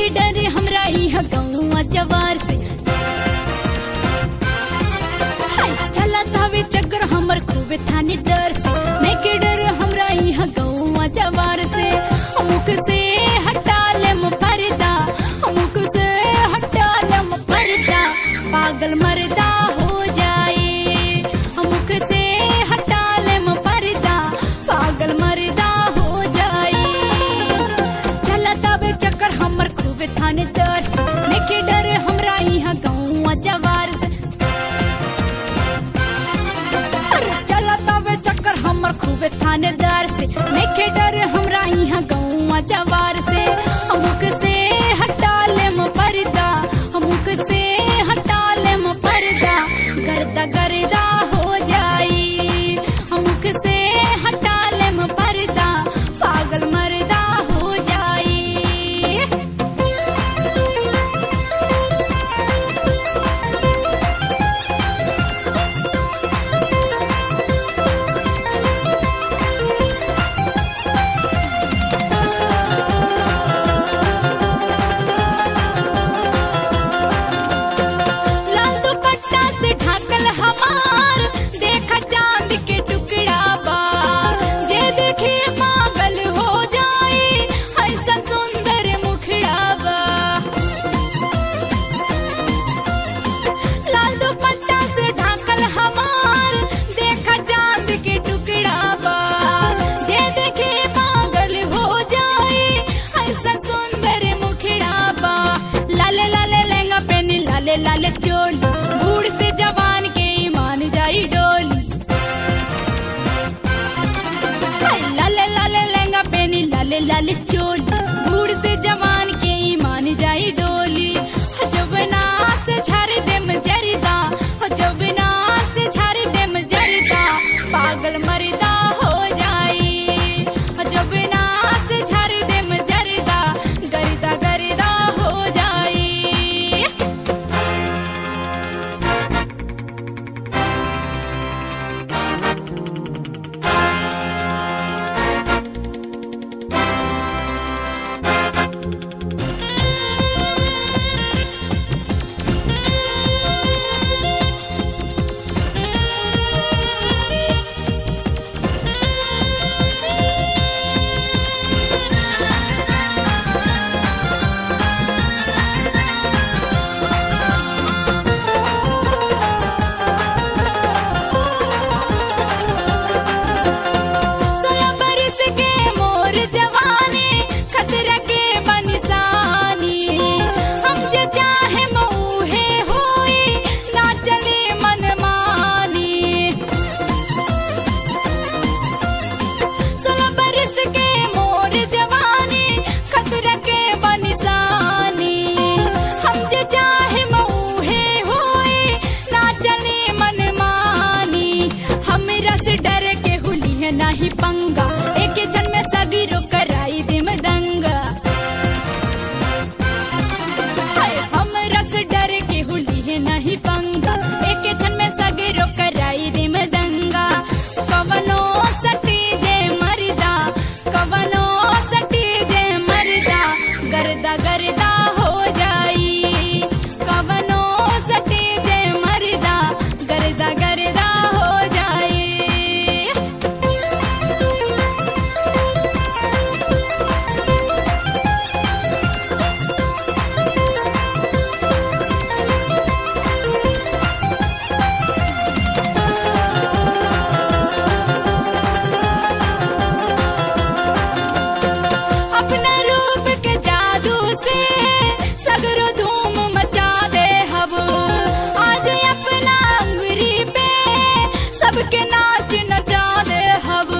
नइखे डरे हमरा इहा गौवा जवार से हाय चलत हवे चक्कर हमर खूबे थाने दर से नइखे डरे हमरा इहा गौवा जवार से अमुक से हटा लेम पर्दा अमुक से हटा लेम पर्दा पागल मर्दा हो जाए अमुक से हटा लेम पर्दा पागल मर्दा हो जाए चलत आवे चक्कर हमर खूबे थाने दर से नइखे डर हमरा इहा गौवा जवार से अरे चलत आवे चक्कर हमर खूबे थानेदार से नइखे डर हमरा इहा गौवा जवार से अमुक से हटा लेम पर्दा अमुक से हटा लेम पर्दा गर्दा गर्दा हो जाई अमुक से हटा लेम पर्दा पागल मर्दा हो जाई लाल दुपट्टा से ढाकल हमार देखा चांद के टुकड़ा बा जे देखे पागल हो जाए ऐसा सुंदर मुखड़ा बा लाल दुपट्टा से ढाकल हमार देखा चांद के टुकड़ा बा जे देखे पागल हो जाए ऐसा सुंदर मुखड़ा बा लाले लाले लहंगा पहनी लाले लाले चोली बूढ़ से जवान के ईमान जाई डोली हाय, लाले लाले लहंगा पहनी लाले लाले चोली बूढ़ से जवान के ईमान जाई डोली जब से झाड़ देम जरिदा जब से झाड़ देम जरिदा पागल मरदा हो जाई जब से झाड़ देम जरिदा गरिदा गरिदा हो जाई सोलह बरस के मोर जवानी खतरा के बनिसानी हम जे चाहे मऊहे होई ना चले मनमानी सोलह बरस के मोर जवानी खतरा के बनिसानी हम जे चाहे मऊहे होई ना चले मनमानी हमरा से डर के हुली है नाही पंगा एक क्षण में सगीरो कराई दिम दंगा हाय हमरा से डर के हुली है नाही पंगा एक क्षण में सगीरो कराई दिम दंगा कवनो सटी जे मरदा कवनो सटी जे मरदा गर्दा गर्दा हो जाई कवनो सटी जे मरदा गर्दा गर्दा हो जाई अपना रूप के जादू से सगरो धूम मचा दे हब आज अपना उंगली पे सबके नाच नचा दे हब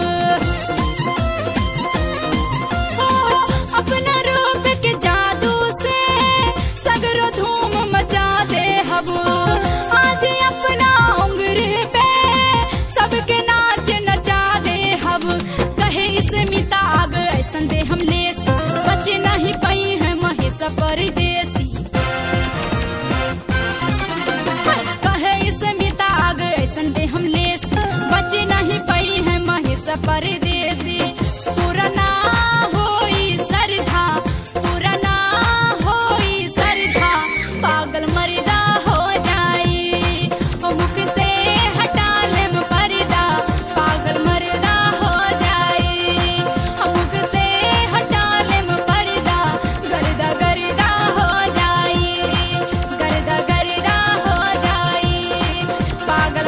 हो अपना रूप के जादू से सगरो धूम मचा दे हब आज अपना उंगली पे सबके नाच नचा दे हब कहे स्मिता आग ऐसन दे हम लेस बचे नहीं पई है महेश परदेसी कहे स्मिता आग ऐसन दे हम लेस बचे नहीं पई है महेश परदेसी पुराना होई सरधा पुराना हो पागल